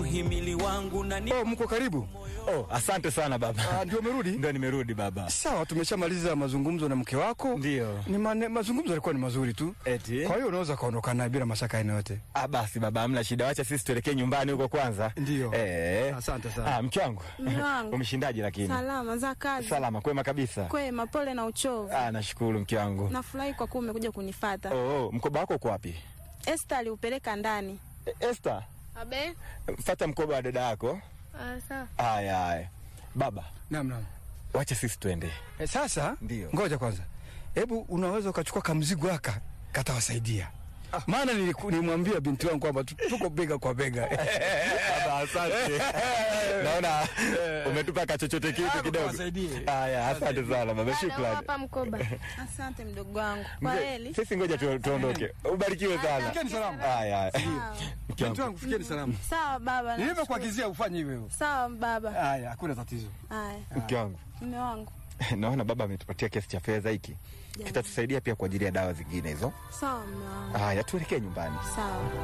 muhimili wangu na ni Oh, mko karibu? Oh, asante sana baba. Ah, ndio umerudi? Ndio nimerudi baba. Sawa, tumeshamaliza mazungumzo na mke wako. Ndio. Ni mane, mazungumzo yalikuwa ni mazuri tu. Eti? Kwa hiyo unaweza kaondoka naye bila mashaka aina yote. Ah, basi baba, hamna shida. Wacha sisi tuelekee nyumbani huko kwanza. Ndio. Eh. Asante sana. Ah, mke wangu. Mume wangu. Umeshindaje lakini? Salama za kazi. Salama, kwema kabisa. Kwema, pole na uchovu. Ah, nashukuru mke wangu. Nafurahi kwa kuwa umekuja kunifata. Oh, oh, mkoba wako uko wapi? Esther aliupeleka ndani. E, Esther, Abe? fata mkoba wa dada yako. Ah, sawa. Haya, haya. Baba, Naam, naam. wacha sisi tuende. E, sasa Ndio. ngoja kwanza, hebu unaweza ukachukua kamzigo aka katawasaidia maana niliku- nilimwambia binti wangu kwamba tu- tuko bega kwa bega. Baba, asante. Naona umetupa kachochote kitu Hapo kidogo. kawasaidie. Haya, asante sana baba, Dada, shukrani. hapa mkoba. Asante mdogo wangu. Kwa Mzee, heri. Sisi ngoja tu- tuondoke. Ubarikiwe sana. Fikeni salama. Haya, haya. Mke Binti wangu. wangu fikeni salama. Sawa baba. nashukuru. Nilivyokuagizia ufanye hivyo. Sawa baba. Haya, hakuna tatizo. Haya, Mke wangu. mume wangu. Naona baba ametupatia kiasi cha fedha hiki. Kitatusaidia pia kwa ajili ya dawa zingine hizo. Sawa mume wangu. Haya, tuelekee nyumbani. Sawa.